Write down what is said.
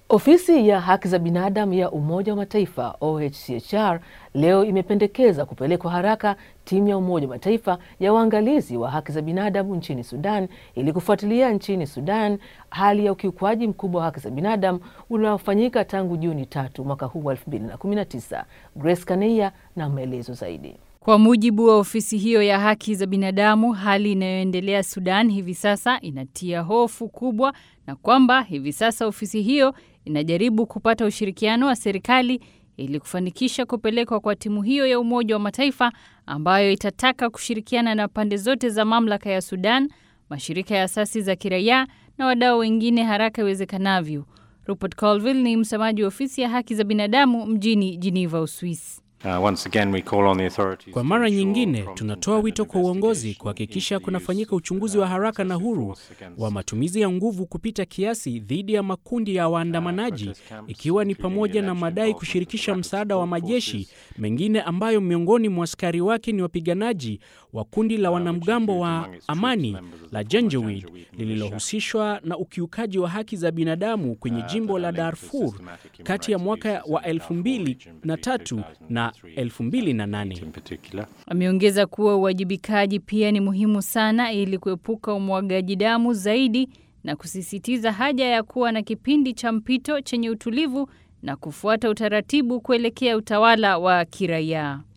Ofisi ya haki za binadamu ya Umoja wa Mataifa OHCHR leo imependekeza kupelekwa haraka timu ya Umoja wa Mataifa ya waangalizi wa haki za binadamu nchini Sudan ili kufuatilia nchini Sudan hali ya ukiukwaji mkubwa wa haki za binadamu unaofanyika tangu Juni tatu mwaka huu wa 2019. Grace Kaneia na maelezo zaidi. Kwa mujibu wa ofisi hiyo ya haki za binadamu, hali inayoendelea Sudan hivi sasa inatia hofu kubwa, na kwamba hivi sasa ofisi hiyo inajaribu kupata ushirikiano wa serikali ili kufanikisha kupelekwa kwa timu hiyo ya Umoja wa Mataifa ambayo itataka kushirikiana na pande zote za mamlaka ya Sudan, mashirika ya asasi za kiraia na wadau wengine haraka iwezekanavyo. Rupert Colville ni msemaji wa ofisi ya haki za binadamu mjini Geneva, Uswisi. Uh, once again we call on the authorities Kwa to mara ensure nyingine prompt tunatoa and wito kwa uongozi investigation kuhakikisha into the kunafanyika use uchunguzi wa of haraka na excessive huru force against wa matumizi ya nguvu kupita kiasi dhidi ya makundi ya waandamanaji, protest camps, ikiwa ni including pamoja na alleged madai involvement of kushirikisha Rapid msaada wa Support majeshi Forces. mengine ambayo miongoni mwa askari wake ni wapiganaji wa kundi la wanamgambo wa includes among its amani troops members of the la former Janjaweed Janjaweed militia. lililohusishwa na ukiukaji wa haki za binadamu kwenye Uh, jimbo that la are linked to Darfur systematic human kati ya rights mwaka abuses wa in Darfur region between 2003 na 2008. in particular. Ameongeza kuwa uwajibikaji pia ni muhimu sana ili kuepuka umwagaji damu zaidi na kusisitiza haja ya kuwa na kipindi cha mpito chenye utulivu na kufuata utaratibu kuelekea utawala wa kiraia.